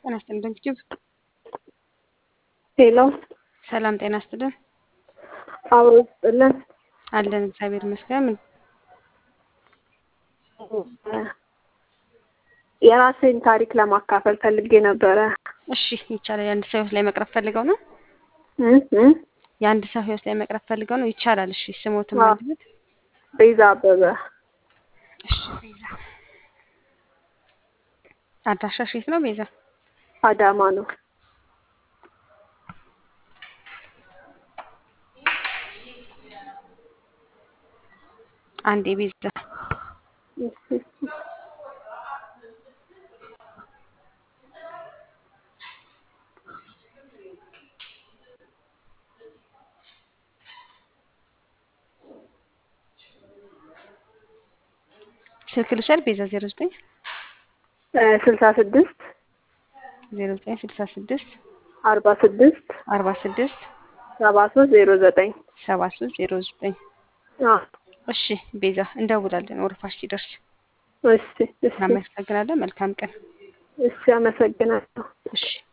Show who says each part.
Speaker 1: ጤና ይስጥልን ድንግጅብ
Speaker 2: ሄሎ
Speaker 1: ሰላም ጤና ይስጥልን
Speaker 2: አብሮ ይስጥልን።
Speaker 1: አለን እግዚአብሔር ይመስገን። ምን
Speaker 2: የራሴን ታሪክ ለማካፈል ፈልጌ ነበረ።
Speaker 1: እሺ ይቻላል። የአንድ ሰው ህይወት ላይ መቅረብ ፈልገው ነው።
Speaker 2: እ እ
Speaker 1: የአንድ ሰው ህይወት ላይ መቅረብ ፈልገው ነው። ይቻላል። እሺ ስሞትም
Speaker 2: አዎ።
Speaker 1: አለበት።
Speaker 2: ቤዛ አበበ
Speaker 1: እሺ ቤዛ አድራሻሽ የት ነው ቤዛ?
Speaker 2: አዳማ ነው።
Speaker 1: አንዴ ቤዛ
Speaker 2: እሺ።
Speaker 1: ስልክ ልውሰድ ቤዛ ዜሮ ዘጠኝ
Speaker 2: እ ስልሳ ስድስት
Speaker 1: ዜሮ ዘጠኝ ስልሳ ስድስት
Speaker 2: አርባ ስድስት
Speaker 1: አርባ ስድስት
Speaker 2: ሰባ ሶስት ዜሮ ዘጠኝ
Speaker 1: ሰባ ሶስት ዜሮ ዘጠኝ
Speaker 2: አዎ።
Speaker 1: እሺ ቤዛ እንደውላለን ወረፋሽ ሲደርስ።
Speaker 2: እሺ እሺ
Speaker 1: እናመሰግናለን። መልካም ቀን።
Speaker 2: እሺ አመሰግናለሁ።
Speaker 1: እሺ